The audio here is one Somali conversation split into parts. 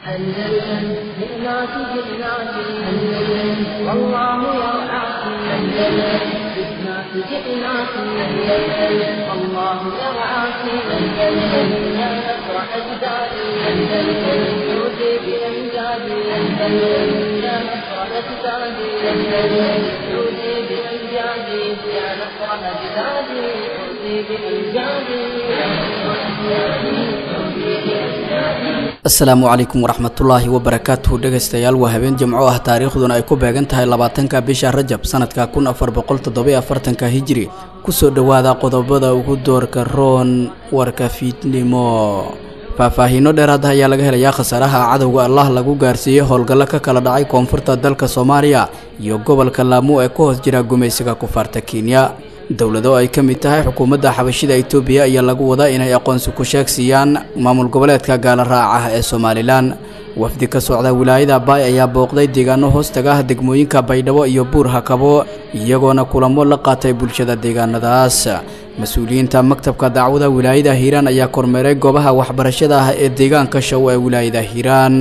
أندلسن جئناك جئناك أندلسن والله يرعاك أندلسن جئناك جئناك أندلسن والله يرعاك أندلسن يا نصر أجدادي أندلسن عودي بأمجادي أندلسن يا نصر أجدادي أندلسن عودي بأمجادي يا نصر أجدادي عودي بأمجادي يا نصر أجدادي عودي بأمجادي asalaamu calaykum waraxmatullaahi wabarakaatuhu dhegaystayaal waa habeen jimco ah taariikhduna ay ku beegan tahay labaatanka bisha rajab sanadka kun afar boqol toddobiyo afartanka hijiri kusoo dhowaada qodobada ugu doorka roon warka fiidnimo faahfaahiino dheeraad ah ayaa laga helayaa khasaaraha cadowga allah lagu gaarsiiyey howlgallo ka kala dhacay koonfurta dalka soomaaliya iyo gobolka laamu ee ku hoos jira gumaysiga kufaarta kenya dowlado ay ka mid tahay xukuumadda xabashida itoobiya ayaa lagu wadaa inay aqoonsi ku sheegsiiyaan maamul goboleedka gaala raac ah ee somalilan wafdi ka socda wilaayada baay ayaa booqday deegaano hoostaga ah degmooyinka baydhabo iyo buur hakabo iyagoona kulamo la qaatay bulshada deegaanadaas mas-uuliyiinta maktabka dacwada wilaayada hiiraan ayaa kormeeray goobaha waxbarashada ah ee deegaanka show ee wilaayada hiiraan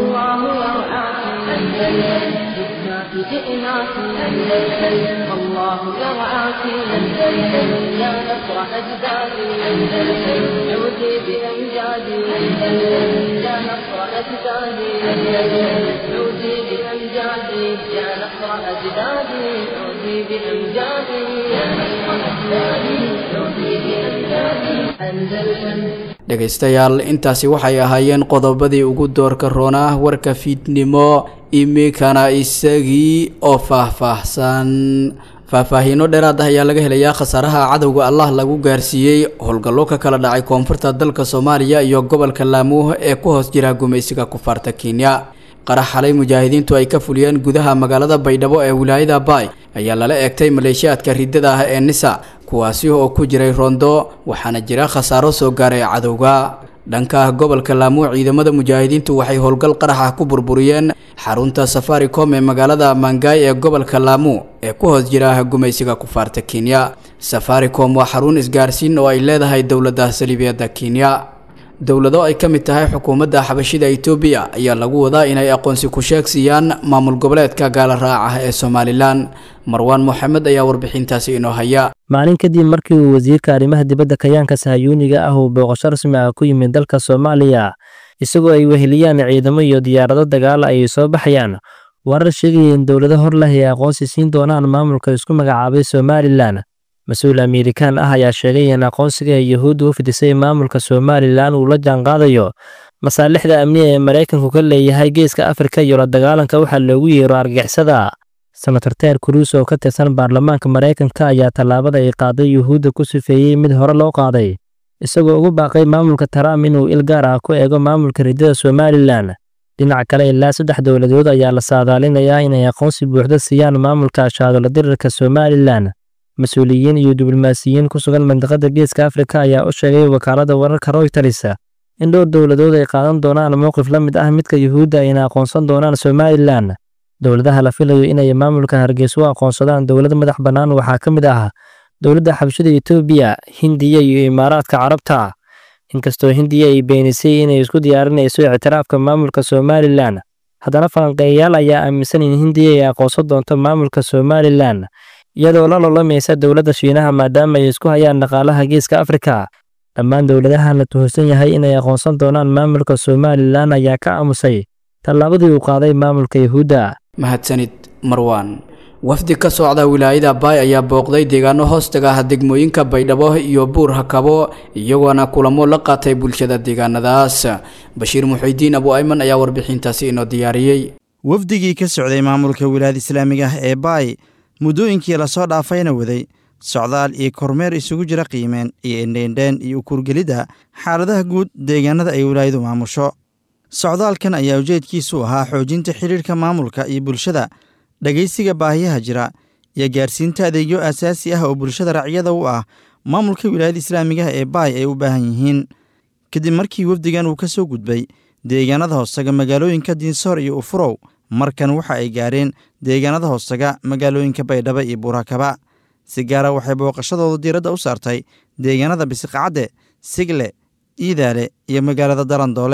والله يرعاك أندلسن جئناك أندلسن والله يرعاك أندلسن يا نصر أجدادي أندلسن عودي بأمجادي أندلسن يا نصر أجدادي أندلسن عودي بأمجادي يا نصر أجدادي عودي بأمجادي يا نصر أجدادي عودي بأمجادي أندلسن dhegaystayaal intaasi waxay ahaayeen qodobadii ugu doorka roona warka fiidnimo imikana isagii oo faahfaahsan faahfaahiino dheeraad ah ayaa laga helayaa khasaaraha cadowga allah lagu gaarsiiyey howlgallo ka kala dhacay koonfurta dalka soomaaliya iyo gobolka laamuh ee ku hoos jira gumaysiga kufaarta kenya qarax xalay mujaahidiintu ay ka fuliyeen gudaha magaalada baydhabo ee wilaayada baay ayaa lala eegtay maleeshiyaadka riddada ah ee nisa kuwaasi oo ku jiray roondo waxaana jira khasaaro soo gaaray cadowga dhanka gobolka laamu ciidamada mujaahidiintu waxay howlgal qarax ah ku burburiyeen xarunta safaricom ee magaalada mangaay ee gobolka laamu ee ku hoos jira gumaysiga kufaarta kenya safaricom waa xarun isgaarsiin oo ay leedahay dowladda saliibiyadda kenya dowlado ay ka mid tahay xukuumadda xabashida itoobiya ayaa lagu wadaa inay aqoonsi ku sheegsiiyaan maamul goboleedka gaala raac ah ee somalilan marwaan moxamed ayaa warbixintaasi inoo haya maalin kadib markii uu wasiirka arrimaha dibadda kayaanka sahayuuniga ah uu booqasho rasmi ah ku yimid dalka soomaaliya isagoo ay weheliyaan ciidamo iyo diyaarado dagaala ayay soo baxayaan warar sheegaya in dowlado hor leh ay aqoonsi siin doonaan maamulka isku magacaabay somalilan mas-uul amerikaan ah ayaa sheegay in aqoonsiga ee yuhuudda u fidisay maamulka somalilan uu la jaanqaadayo masaalixda amniga ee maraykanku ka leeyahay geeska afrika iyo la dagaalanka waxaa loogu yeero argagixisada senator ter cruis oo ka tirsan baarlamaanka maraykanka ayaa tallaabada ay qaaday yuhuudda ku sifeeyey mid hore loo qaaday isagoo ugu baaqay maamulka trump inuu il gaar ah ku eego maamulka riddada somalilan dhinaca kale ilaa saddex dowladood ayaa la saadaalinayaa inay aqoonsi buuxda siiyaan maamulka ashaadolo dirirka somalilan mas-uuliyiin iyo diblomaasiyiin ku sugan mandiqada geeska afrika ayaa u sheegay wakaalada wararka royters in dhowr dowladood ay qaadan doonaan mowqif la mid ah midka yuhuudda ayna aqoonsan doonaan somalilan dowladaha la filayo inay maamulka hargeysa u aqoonsadaan dowlad madax bannaan waxaa ka mid ah dowladda xabashada etoobiya hindiya iyo imaaraadka carabta inkastoo hindiya ay beenisay inay isku diyaarinayso ictiraafka maamulka somalilan haddana falanqeeyayaal ayaa aaminsan in hindiya ay aqoonsan doonto maamulka somalilan iyadoo la lolamaysa dowladda shiinaha maadaama ay isku hayaan dhaqaalaha geeska afrika dhammaan dowladahan la tuhunsan yahay inay aqoonsan doonaan maamulka somalilan ayaa ka aamusay tallaabadii uu qaaday maamulka yuhuudda mahadsanid marwaan wafdi ka socda wilaayada baay ayaa booqday deegaano hoostaga ah degmooyinka baydhabo iyo buur hakabo iyagoona kulamo la qaatay bulshada deegaanadaas bashiir muxidiin abu ayman ayaa warbixintaasi inoo diyaariyey wafdigii ka socday maamulka wilaayada islaamiga ah ee baay muddooyinkii lasoo dhaafayna waday socdaal iyo kormeer isugu jira qiimeen iyo indheendheen iyo ukurgelidda xaaladaha guud deegaanada ay wilaayadu maamusho socdaalkan ayaa ujeedkiisu ahaa xoojinta xidhiirka maamulka iyo bulshada dhegaysiga baahiyaha jira iyo gaarsiinta adeegyo aasaasi ah oo bulshada racyada u ah maamulka wilaayada islaamigaha ee baay ay u baahan yihiin kadib markii wafdigan uu ka soo gudbay deegaanada hoosaga magaalooyinka diinsoor iyo ufurow markan waxa ay gaareen deegaanada hoosaga magaalooyinka baydhabo iyo buurakaba si gaara waxay booqashadooda diiradda u saartay deegaanada bisiqacadde sigle iidaale iyo magaalada darandoole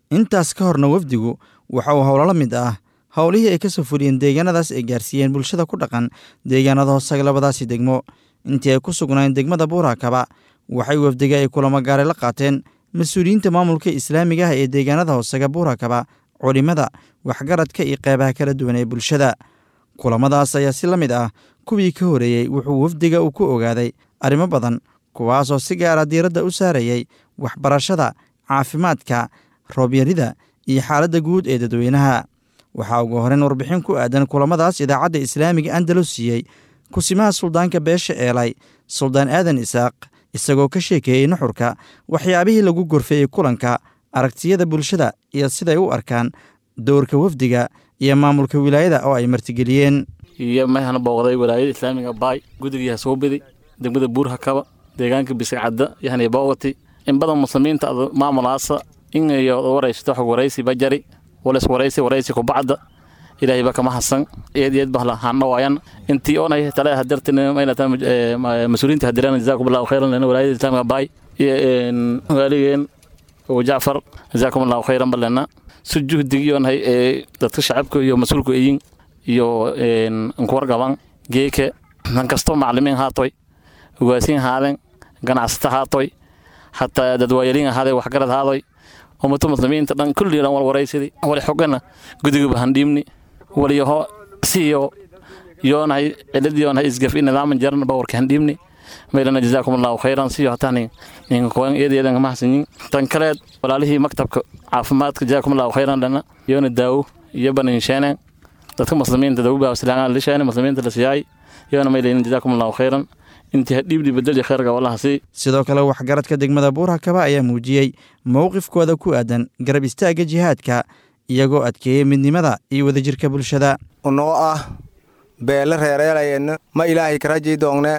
intaas ka horna wafdigu waxa uu howlo la mid ah howlihii ay ka soo fuliyeen deegaanadaas ay gaarsiiyeen bulshada ku dhaqan deegaanada hoosaga labadaasi degmo intii ay ku sugnaayeen degmada buurakaba waxay wafdiga ay kulamo gaare la qaateen mas-uuliyiinta maamulka islaamiga ah ee deegaanada hoosaga buurakaba culimada waxgaradka iyo qeybaha kala duwan ee bulshada kulamadaas ayaa si la mid ah kuwii ka horeeyey wuxuu wafdiga uu ku ogaaday arrimo badan kuwaasoo si gaara diiradda u saarayay waxbarashada caafimaadka roobyarida iyo xaaladda guud ee dadweynaha waxaa ugu horeyn warbixin ku aadan kulamadaas idaacadda islaamiga andalus siiyey kusimaha suldaanka beesha eelay suldaan aadan isaaq isagoo ka sheekeeyey nuxurka waxyaabihii lagu gorfeeyey kulanka aragtiyada bulshada iyo siday u arkaan dowrka wafdiga iyo maamulka wilaayada oo ay martigeliyeen iyo mahana booqday walaayada islaamiga baay gudigii hasuubidi degmada buurhakaba deegaanka bisicadda yahni boogati in badan muslimiinta maamulaasa in iyo waraysato xog waraysi bajari wales waraysi waraysi kubacda ilaahay ba kama hasan eed eed bahla hana waayan intii oonay tale hadartin mayna tan mas-uuliyiinta hadirana jazaakum allahu khayran lana walaayada islaamiga baay iyo waaligeen oo jacfar jazaakum allahu khayran balena si juhdigiyoonhay ee dadka shacabka iyo mas-uulka eyin iyo nkuwargaban geeke nan kasto maclimiin haatoy ugaasiin haaden ganacsata haatoy hataa dadwaayaliin ahaade waxgarad haadoy ummato muslimiinta dhan kulli dhan walwaraysidi wali xogana gudigaba handhiibni waliyaho siyo yoonahay cilad yoonahay isgaf i nidaaman jaran bawarka handhiibni maylana jazaakum allahu khayran siyo hataa ninka koan eedayadan kama hasanyin tan kaleed walaalihii maktabka caafimaadka jazaakum allahu khayran dhana yoona daawo iyo baninsheene dadka muslimiinta dawbaa islaangaa lisheene muslimiinta la siyaay yoona maylayna jazaakum allahu khayran intii hadhiibdhi bedeli khayrga wallaha sii sidoo kale waxgaradka degmada buurhakaba ayaa muujiyey mowqifkooda ku aadan garab istaagga jihaadka iyagoo adkeeyey midnimada iyo wadajirka bulshada unoo ah beele reereelayenna ma ilaahay karajii doongne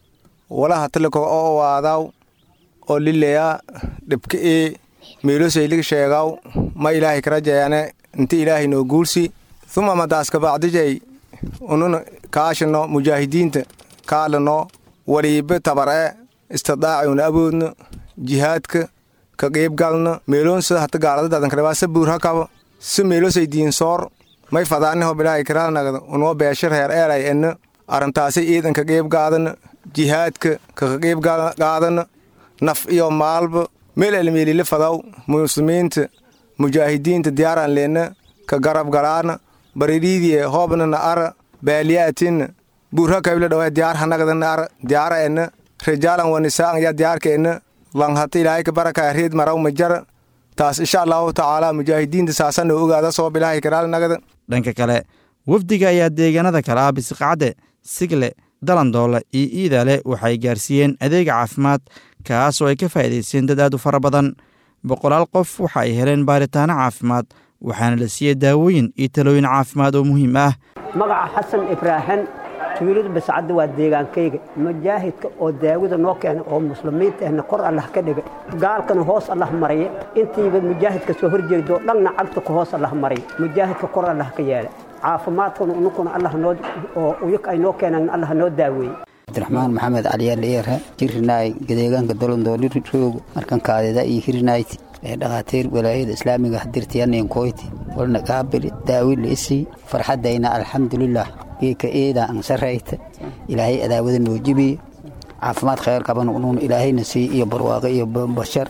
walaha tilika oo waadaw oo lileya dhibka ii meelosaylig sheegaw ma ilaahay karajayane inti ilaahay noo guulsi uma madaaskabacdijay unun kaashino mujaahidiinta kaalano waliibe tabar'e istidaaciuna aboodno jihaadka ka qiibgalno meeloonsa hata gaaladadadankalebaa sa buurhakaba si meelosay diinsoor may fadaaniho bilaahay karaalnagda unoo beesha reer eelay enno arrintaasay iidan ka qiibgaadana jihaadka kaka qiibgaadana naf iyo maalba meel elmeelile fadaw muslimiinta mujaahidiinta diyaaraan leenna ka garab galaana baridhiidie hoobnana ara baaliyaatinna buurhakabila dhawa diyaar hanagdana ara diyaara enna rijaalan wanisaan ya diyaarka enna langhata ilaahay ka baraka reed maraw majara taas insha allahu tacaala mujaahidiinta saasana ogaada soo bilaahay karaalnagada dhanka kale wafdiga ayaa deegaanada kale ah bisiqacde sigle dalandoole iyo iidale waxay gaarsiiyeen adeega caafimaad kaasoo ay ka faa'iidaysteen dad aad u fara badan boqolaal qof waxa ay heleen baaritaano caafimaad waxaana la siiyey daawooyin iyo talooyin caafimaad oo muhiim ah magaca xasan ibraahin tuulada bascadda waa deegaankayga mujaahidka oo daawada noo keenay oo muslimiinta ahna kor allah ka dhigay gaalkana hoos allah maraya intiiba mujaahidka soo horjeedo dhanna cagta ka hoos allah maraya mujaahidka kor allah ka yeelay caafimaadkuna unukuna allah noo oo uyaka ay noo keenaan allah noo daaweeyey cabdiraxmaan maxamed caliyaaldheere jirinaay gadeegaanka dolondooli roog markan kaadida iyo hirinaayt ee dhakhaatiir walaayada islaamiga hadirtiyanin koyti walna qaabili daawila isii farxadayna alxamdulilah geeka eeda ansarayta ilaahay adaawada noo jibiye caafimaad khayr qaban unuun ilaahayna sii iyo barwaaqo iyo bashar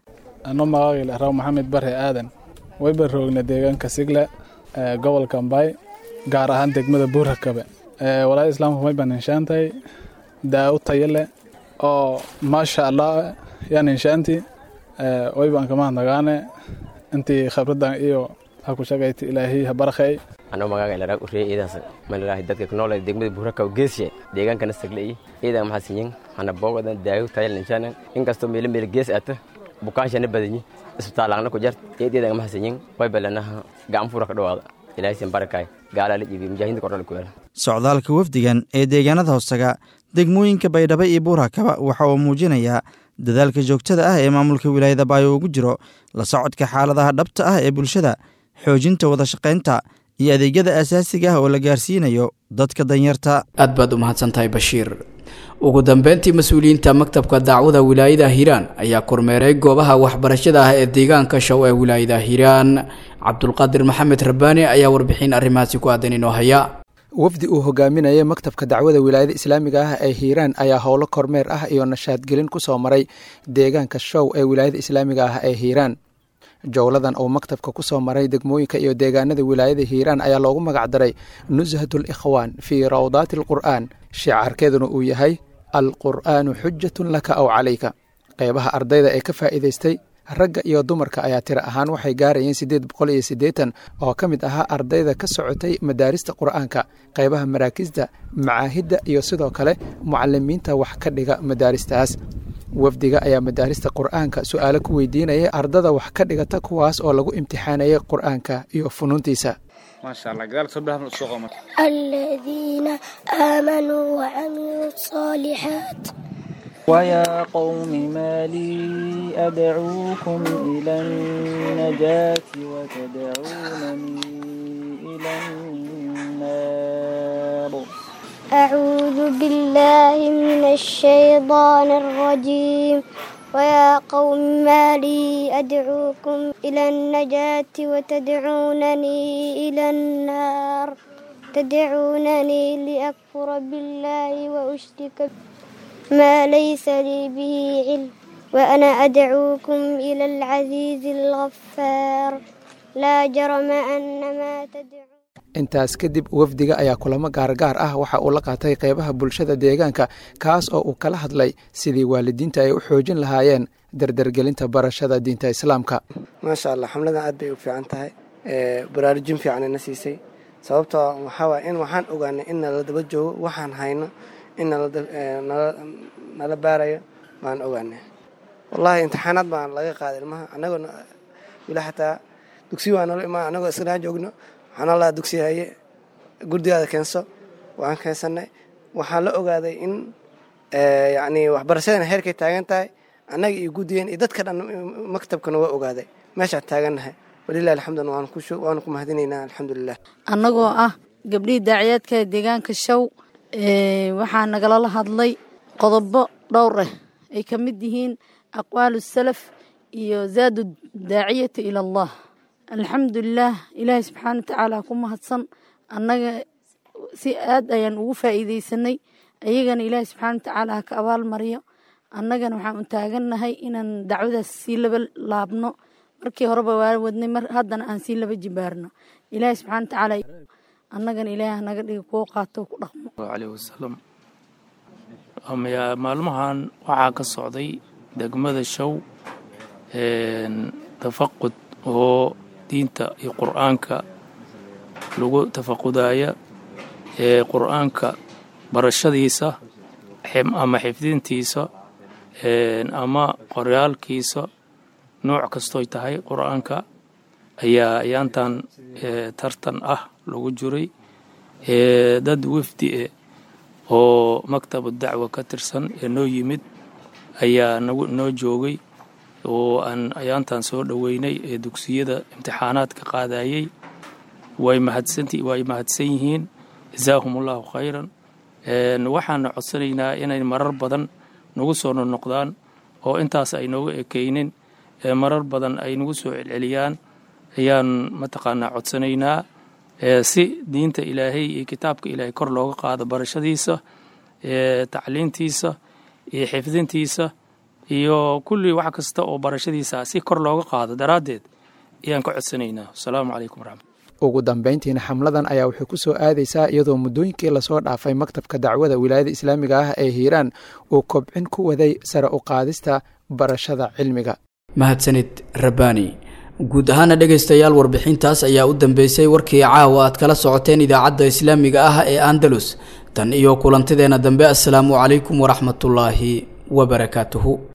ano magaagil raw maxamed bare aadan wayba roogna deegaanka sigle gobolka mbay gaar ahaan degmada buurakabe walaayada islaamka may baan inshaantahay daawo tayo leh oo maasha allah yaan inshaantii waybaan kama hadnagaane intii khabradan iyo ha ku shagayta ilaahiy ha barakhay anoo magaaga ilaraag uriyay iidaas malilaahi dadka ku nool degmada buurakaw geesiye deegaankana saglay iidaa maxaa sinyin hana boogadan daayo tayal inshaana inkastoo meelo meelo gees ata bukaanshana badanyi isbitaalaangna ku jart eedeedaga maxaa sinyin way balanaha gacan fuura ka dhawaada ilaahay sin barakaay gaalaa la jibiy mujaahidiinta kordhal ku yaala socdaalka wafdigan ee deegaanada hoostaga degmooyinka baydhabo iyo buurakaba waxa uu muujinayaa dadaalka joogtada ah ee maamulka wilaayada baayo ugu jiro la socodka xaaladaha dhabta ah ee bulshada xoojinta wada shaqaynta iyo adeegyada asaasiga ah oo la gaarsiinayo dadka danyarta aad baad u mahadsantahay bashiir ugu dambeyntii mas-uuliyiinta maktabka dacwada wilaayada hiiraan ayaa kormeeray goobaha waxbarashada ah ee deegaanka show ee wilaayada hiiraan cabdulqaadir maxamed rabbaani ayaa warbixin arrimahaasi ku aadan inoo haya wafdi uu hogaaminayay maktabka dacwada wilaayada islaamiga ah ee hiiraan ayaa howlo kormeer ah iyo nashaadgelin ku soo maray deegaanka show ee wilaayada islaamiga ah ee hiiraan jowladan uu maktabka ku soo maray degmooyinka iyo deegaanada wilaayada hiiraan ayaa loogu magacdaray nushatul ikhwaan fii rawdaati alqur'aan shicaarkeeduna uu yahay alqur'aanu xujatun laka aw calayka qeybaha ardayda ee ka faa'iidaystay ragga iyo dumarka ayaa tiro ahaan waxay gaarayeen siddeed boqol iyo siddeetan oo ka mid ahaa ardayda ka socotay madaarista qur'aanka qeybaha maraakisda macaahidda iyo sidoo kale mucalimiinta wax ka dhiga madaaristaas wafdiga ayaa madaarista qur'aanka su-aalo ku weydiinayay ardada wax ka dhigata kuwaas oo lagu imtixaanayay qur'aanka iyo funuuntiisa الذين آمنوا وعملوا الصالحات ويا قوم ما لي أدعوكم إلى النجاة وتدعونني إلى النار أعوذ بالله من الشيطان الرجيم ويا قوم ما لي أدعوكم إلى النجاة وتدعونني إلى النار تدعونني لأكفر بالله وأشرك ما ليس لي به علم وأنا أدعوكم إلى العزيز الغفار لا جرم أن ما تدعون intaas kadib wafdiga ayaa kulamo gaargaar ah waxa uu la qaatay qeybaha bulshada deegaanka kaas oo uu kala hadlay sidii waalidiinta ay u xoojin lahaayeen dardargelinta barashada diinta islaamka maasha allah xamladan aad bay u fiican tahay baraarujin fiican na siisay sababtoo waxaa in waxaan ogaanay in nala daba joogo waxaan hayno in nala baarayo baan ogaanay wallahi imtixaanaad baan laga qaaday ilmaha anagoo wila xataa dugsi waa nala imaa anagoo isnaa joogno waxaan allaha dugsi haye gurdigaada keenso waan keensanay waxaan la ogaaday in yani waxbarashadana heerkay taagan tahay annaga iyo guddigeen iyo dadka dhan maktabkana waa ogaaday meeshaan taagannahay walilahi alxamdun waanu ku mahadinaynaa alxamdulilah annagoo ah gabdhihii daaciyaadka deegaanka show waxaa nagalala hadlay qodobo dhowr ah ay ka mid yihiin aqwaalu salaf iyo zaadu daaciyata ila allah alxamdulilaah ilaahay subxaana watacaala ku mahadsan annaga si aad ayaan ugu faa'iidaysanay ayagana ilaahay subxaana watacaala ha ka abaal mariyo annagana waxaan u taagannahay inaan dacwadaas sii laba laabno markii horeba waa wadnay mar haddana aan sii laba jibaarno ilaahay subxaana watacaala annagana ilaahay hanaga dhiga kuwo qaato ku dhaqmo caleyhi wasalam maalmahan waxaa ka socday degmada show tafaqud oo diinta iyo qur'aanka lagu tafaqudaya ee qur'aanka barashadiisa ama xifdintiisa ama qoryaalkiisa nooc kastoy tahay qur'aanka ayaa ayaantan tartan ah lagu jiray dad wafdi e oo maktabu dacwa ka tirsan ee noo yimid ayaa noo joogay oo aan ayaantan soo dhoweynay ee dugsiyada imtixaanaadka qaadayey way mahadsanway mahadsan yihiin jazaahum allahu khayran waxaana codsanaynaa inay marar badan nagu soo nonoqdaan oo intaas ay nooga ekeynin marar badan ay nagu soo celceliyaan ayaan mataqaanaa codsanaynaa si diinta ilaahay iyo kitaabka ilaahay kor looga qaado barashadiisa tacliintiisa iyo xifdintiisa iyo kulli wax kasta oo barashadiisa si kor looga qaado daraaddeed ayaan ka codsanaynaa asalaamu calaykum waraxmat ugu dambayntiina xamladan ayaa waxay ku soo aadaysaa iyadoo muddooyinkii lasoo dhaafay maktabka dacwada wilaayada islaamiga ah ee hiiraan uu kobcin ku waday sare u qaadista barashada cilmiga mahadsanid rabbaani guud ahaana dhegaystayaal warbixintaas ayaa u dambeysay warkii caawa aad kala socoteen idaacadda islaamiga ah ee andalus tan iyo kulantideena dambe assalaamu calaykum waraxmatullaahi wabarakaatuhu